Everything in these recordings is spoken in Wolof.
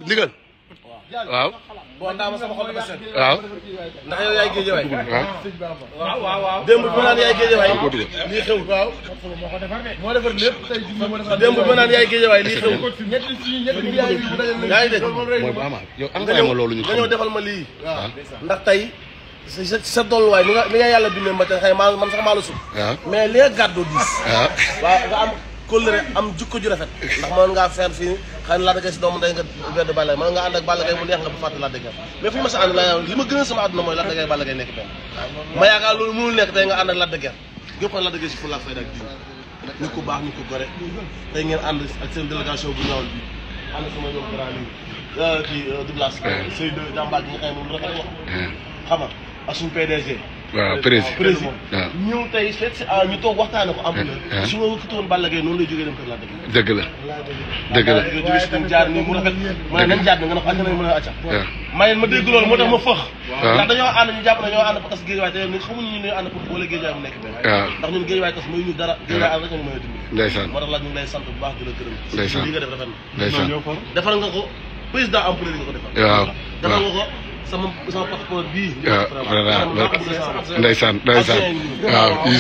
ndigal waaw bon ndaa ma sama xol dafa sedd waaw ndax yow yaay géej waay waaw waaw waaw démb bi ma naan yaay géej waay ko dugal. lii xew waaw moo defar lépp tey démb bi ma naan yaay géej waay lii xew ñetti si ñetti yaay yi dajal nañ yaa ngi dégg mooy bu ama yow nga envoyé ma loolu ñu ñëw nga ñëw xam defal ma lii waaw ndax tey sa sa sa dolluwaay ni nga ni nga yàlla bindee ma ca xëy maa man sax maa la sut waaw mais li nga gàddoo diis waaw waaw nga am kóllëre am jukko ju rafet ndax mën ngaa feer fii xëy na Lac de Guiers si doomu ndey nga benn Balla Gaye mën nga ànd ak Balla Gaye mu neex nga bu fàtte Lac de Guiers mais fu ñu ma sa ànd la li ma gën a sama àdduna mooy Lac de Guiers Balla Gaye nekk benn ma yaakaar loolu mënul nekk tey nga ànd ak Lac de Guiers gépp ko Lac de Guiers si fulla ak fayda ak diin nit ku baax nit ku gore tey ngeen ànd ak seen délégation bu ñaawul bi ànd sama ñoom grand li kii Douglas Seydou jàmbaar gi nga xam ne moom rafet wax xam nga ak suñu PDG waaw président président waaw ñëw tey seet si ah ñu toog waxtaane ko am ah. su ma wëkkati woon Balla Gaye noonu lay jógee dem kër Lac de Guiers dëgg la dëgg la jóge si tam jaar nii mu rafet mu ne nañ jaar nga ne ko acca nañ mën a acca waaw may ma dégg loolu moo tax ma fëx waaw. ndax dañoo ànd ñu jàpp ne ñoo ànd parce que géej waay te ni xamuñu ñu ne ànd pour boole géej waay mu nekk benn waaw ndax ñun géej waay tas muy ñu dara géej waay ànd rek ñu mën a dimbali ndeysaan moo tax la ñu ngi lay sant bu baax di la gërëm Ndeysaan. li nga def rafet na ndeysaan defal nga ko président empereur nga ko defal waaw defal waaw nga ko sama sama passeport bii waaw vraiment ndeysaan ndeysaan waaw is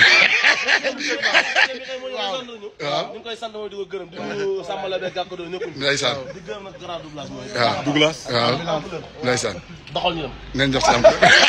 waaw ñu ngi koy sant mooy di ko gërëm di nuyu sàmmala be gàkko do ñëpp ndeysaan di gërëm nag grand doublage mooy waaw Douglas waaw ndeysaan doxal ñu dem nañ jox sam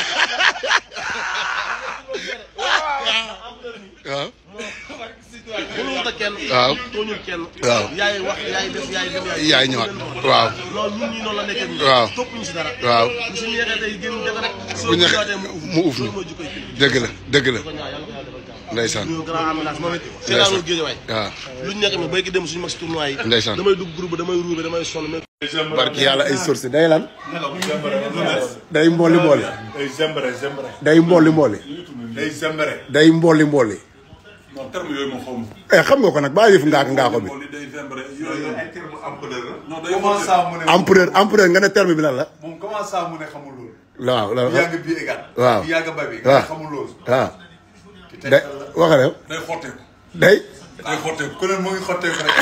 waaw mënul ta kenn waaw tooñul kenn waaw. yaay wax yaay def yaay def yaay yaay ñëwaat waaw loolu ñun ñii noonu la nekkee nii waaw. topp ñu si dara waaw bu si neexee tey génn def rek bu ñeex mu uuf ñu loolu mooy jikkoy kii dëgg la dëgg la ko ñaaw yàlla ko yàlla defal jàmm ndeysaan ñu grand ambulance moom it seetaanul géej waay waaw lu ñu nekk mi béyki dem suñu mag si tournoi yi Ndeysaan. damay dugg groupe damay ruube damay sonn mais barki yàlla ay source day lan day mbooli mbooli day zembare zembare day mbooli mbooli day zembare day mbooli mbooli non terme yooyu ma xaw ma eh xam nga ko nag baa yëf ngaak ngaako bi li day zembare yooyu ay terme empereur la. non day comment ça mu ne. empereur empereur nga ne terme bi lan la moom comment ça mu ne xamul loolu. waaw la yàgg bi égal. waaw yàgg bay bi. waaw nga xamul loolu. waaw day waxale day xotteeku day day xotteeku ku ne mu ngi xotteeku rek.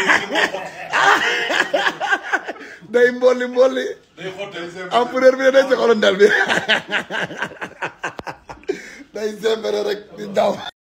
day mbooli mbooli day xotteeku empereur bi ne day ci xolondel bi day sembere rek di daw